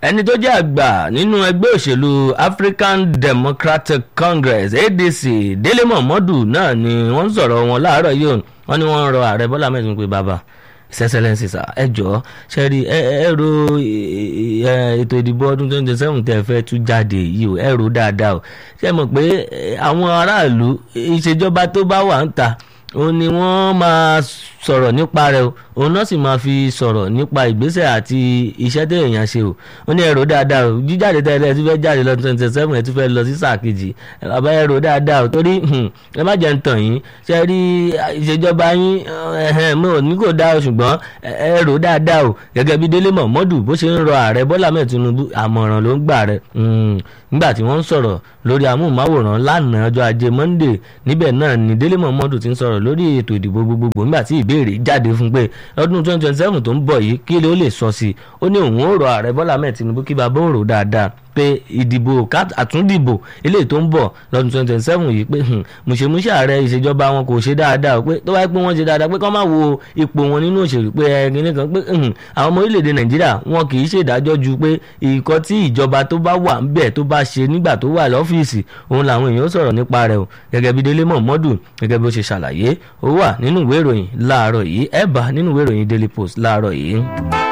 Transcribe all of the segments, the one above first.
ẹni tó jẹ́ àgbà nínú ẹgbẹ́ òṣèlú African Democratic Congress ADC Délé Momodu náà ni wọ́n ń sọ̀rọ̀ wọn láàárọ̀ yìí wọ́n ní wọ́n ń rọ ààrẹ Bọ́lá mẹ́tún pé bàbá sẹsẹlẹsì sà ẹ jọ ṣe rí ẹ ro ètò ìdìbò ọdún twenty seven tẹ́ fẹ́ tú jáde yìí o ẹ ro dáadáa o ṣe mọ̀ pé àwọn aráàlú ìṣèjọba tó bá wà ń ta òun ni wọ́n máa sọ̀rọ̀ nípa rẹ̀ o òun náà sì máa fi sọ̀rọ̀ nípa ìgbésẹ̀ àti iṣẹ́ tẹ̀ èèyàn ṣe o ó ní ẹ̀rọ dáadáa o jíjáde tẹ́lẹ̀ ẹ ti fẹ́ jáde lọ twenty seven ẹ ti fẹ́ lọ sí sáà kejì bàbá ẹ̀rọ dáadáa o torí ẹ má jẹ́ ń tàn yín ṣe rí ìṣèjọba yín mo ní kò dáa o ṣùgbọ́n ẹ̀rọ dáadáa o gẹ́gẹ́ bí Délé Mọ̀mọ́dù bó ṣe ń rọ ààrẹ Bọ́lá mẹ́ẹ̀ Tinubu àmọ̀ràn ló ń gbà rẹ̀ nígbà tí wọ́n ń sọ̀rọ̀ lórí amóhùnmáwòrán lánàá ọjọ́ ajé Monday níbẹ̀ náà ni Délé Mọ̀mọ́dù ti ń sọ̀rọ̀ lórí ètò ìdìbò gbogbogbò nígbà tí ìbéèrè jáde fún pé lọ́dún twenty twenty seven tó ń bọ̀ yìí kí ló lè sọ sí i ó ní òun ó rọ ààrẹ Bọ́lá mẹ́ẹ̀ Tinubu kí bàbá òun rò dáadáa pé ìdìbò àtúndìbò eléyìí tó ń bọ̀ lọ́dún twenty twenty seven yìí pé mùṣemúṣe ààrẹ ìṣèjọba wọn kò ṣe dáadáa pé tó bá pé wọ́n ṣe dáadáa pé kọ́ máa wo ipò wọn nínú òṣèlú pé ẹni nìkan pé àwọn ọmọ orílẹ̀-èdè Nàìjíríà wọn kì í ṣèdájọ́ ju pé ìkọ́ tí ìjọba tó bá wà ńbẹ̀ tó bá ṣe nígbà tó wà lọ́fíìsì òun làwọn èèyàn sọ̀rọ̀ nípa rẹ̀ o gẹ́gẹ́ bí Délé Mọ̀mọ́dù gẹ́gẹ́ bí ó ṣe ṣàlàyé ó wà nínú ìwé ìròyìn láàárọ̀ yìí ẹ bá nínú ìwé ìròyìn Daily Post láàárọ̀ yìí.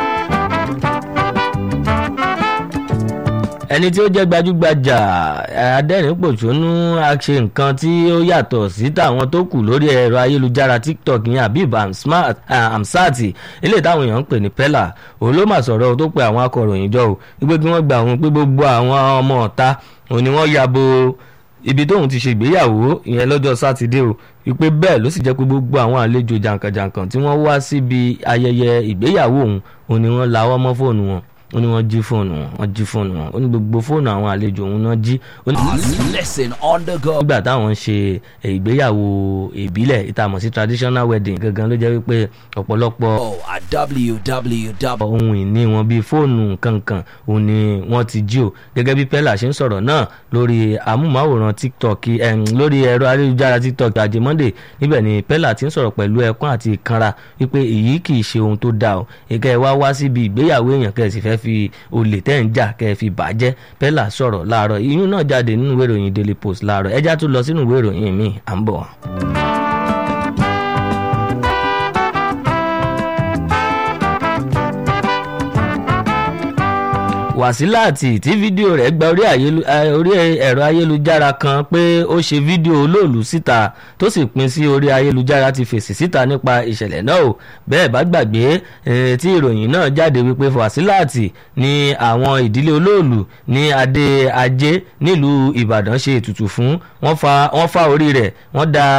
ẹni tí ó jẹ́ gbajúgbajà adẹ́rìn-pòṣónú àṣe nǹkan tí ó yàtọ̀ sí tàwọn tó kù lórí ẹ̀rọ ayélujára tiktok yẹn Habib Hamsat eléyìí táwọn èèyàn ń pè ní pella òun ló mà sọ̀rọ̀ tó pe àwọn akọ̀ròyìn jọ o wípé kí wọ́n gba òun pé gbogbo àwọn ọmọ ọ̀ta òun ni wọ́n ya bo ibi tóun ti ṣègbéyàwó ìyẹn lọ́jọ́ sátidé o wípé bẹ́ẹ̀ ló sì jẹ́ pé gbogbo àwọn àlejò jàǹkànjàǹkàn tí wọ́n wá síbi ayẹyẹ ìgbéyàwó òun òun ni wọ́n lawọ́ mọ́ fóònù wọn ó ní wọ́n jí fóònù wọn wọ́n jí fóònù wọn ó ní gbogbo fóònù àwọn àlejò òun náà jí. listen on the go. nígbà táwọn ń ṣe ìgbéyàwó ìbílẹ̀ ìtàmọ̀ sí traditional wedding gangan ló jẹ́ wípé ọ̀pọ̀lọpọ̀ at www. ohun ìní wọn bíi fóònù kankan òun ni wọ́n ti jí o gẹ́gẹ́ bí pella ṣe ń sọ̀rọ̀ náà lórí amúmáwòrán tiktok lórí ẹ̀rọ ayélujára tiktok ajé monday níbẹ̀ ni pella ti ń sọ̀rọ̀ pẹ̀lú ẹkún àti ìkanra wípé èyí kì í ṣe ohun tó dáa o ìkẹ́ ẹ wá wá síbi ìgbéyàwó èèyàn kẹ́sì fẹ́ fi olè tẹ́ ń jà kẹ́ ẹ fi bàjẹ́ pella sọ̀rọ̀ láàárọ̀ ìyún náà jáde nínú ìwé ìròyìn daily post láàárọ̀ ẹjá tún lọ sínú ìwé ìròyìn mi à ń bọ̀. wàsílàtì tí fídíò rẹ̀ gba orí ẹ̀rọ ayélujára kan pé ó ṣe fídíò olóòlù síta tó sì pín sí orí ayélujára ti fèsì síta nípa ìṣẹ̀lẹ̀ náà o bẹ́ẹ̀ bá gbàgbé tí ìròyìn náà jáde wípé wàsílàtì ni àwọn ìdílé olóòlù ní adé ajé nílùú ìbàdàn ṣe ètùtù fún wọ́n fa orí rẹ̀ wọ́n da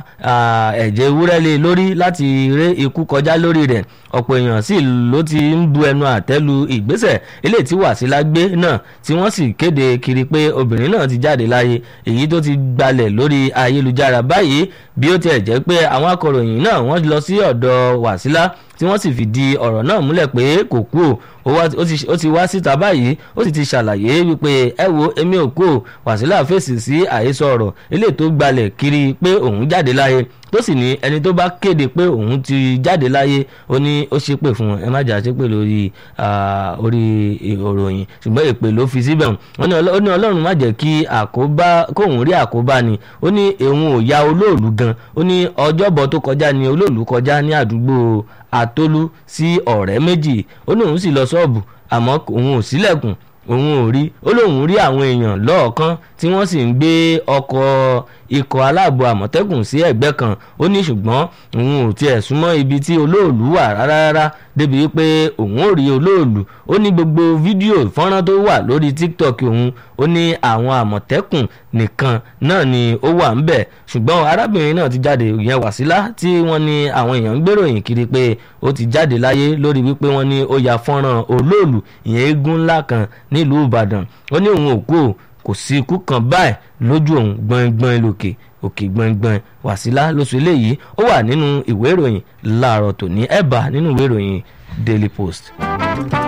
ẹ̀jẹ̀ ewúrẹ́ lé lórí láti ré ikú kọjá lórí rẹ̀ ọ̀pọ̀ èèyàn sì ló ti ń bu ẹnu àtẹ́lu ìgbésẹ̀ eléyìí tí wàsílà gbé náà tí wọ́n sì kéde kiri pé obìnrin náà ti jáde láyé èyí tó ti gbalẹ̀ lórí ayélujára báyìí bí ó tiẹ̀ jẹ́ pé àwọn akọ̀ròyìn náà wọ́n lọ sí ọ̀dọ̀ wàsílà tí wọ́n sì fìdí ọ̀rọ̀ náà múlẹ̀ pé kò kú o ó ti wá síta báyìí ó sì ti ṣàlàyé wípé ẹ wo èmi ò kú o wàsílà fèsì sí àhesọ ọ̀rọ̀ eléyìí tó gbalẹ̀ kiri pé òun jáde láyé tó sì ní ẹni tó bá kéde pé òun ti jáde láyé ó ní ó ṣépè fún ẹ má jà ṣépè lórí orí ìròyìn ṣùgbọ́n èpè ló fi síbẹ̀ ó ní ọlọ́run má jẹ́ kí àkóbá kóun rí àkóbá ni ó ní òun ò ya olóòlù gan ó ní ọjọ́bọ̀ tó kọjá ni olóòlù kọjá ní àdúgbò àtólú sí ọ̀rẹ́ méjì ó ní òun sì lọ ṣọ́ọ̀bù àmọ́ òun ò sílẹ̀kùn òun ò rí ó lóun rí àwọn èèyàn lọ́ọ̀kan tí wọ́n sì ń gbé ọkọ̀ ikọ̀ aláàbò àmọ̀tẹ́kùn sí ẹ̀gbẹ́ kan ó ní ṣùgbọ́n òun ò tiẹ̀ súnmọ́ ibi tí olóòlù wà rárá rárá débi pé òun ò rí olóòlù ó ní gbogbo fídíò fọ́nrán tó wà lórí tiktok òun ó ní àwọn àmọ̀tẹ́kùn nìkan náà ni ó wà ń bẹ̀ ṣùgbọ́n arábìnrin náà ti jáde ìyẹn wàsílà tí wọ́n ní àwọn èèyàn ń gbèròyìn kiri pé ó ti jáde láyé lórí wípé wọ́n ní ó ya fọ́nrán olóòlù ìyẹn eégún ńlá kan nílùú ìbàdàn ó ní òun ò kú o kò sí ikú kan báyìí lójú òun gbọ̀ngbọ̀n lòkè òkè gbọ̀ngbọ̀n wàsílà lóṣù eléyìí ó wà nínú ìwé ìròyìn láàárọ̀ tòní ẹ̀bà nínú ìwé ìròyìn daily post.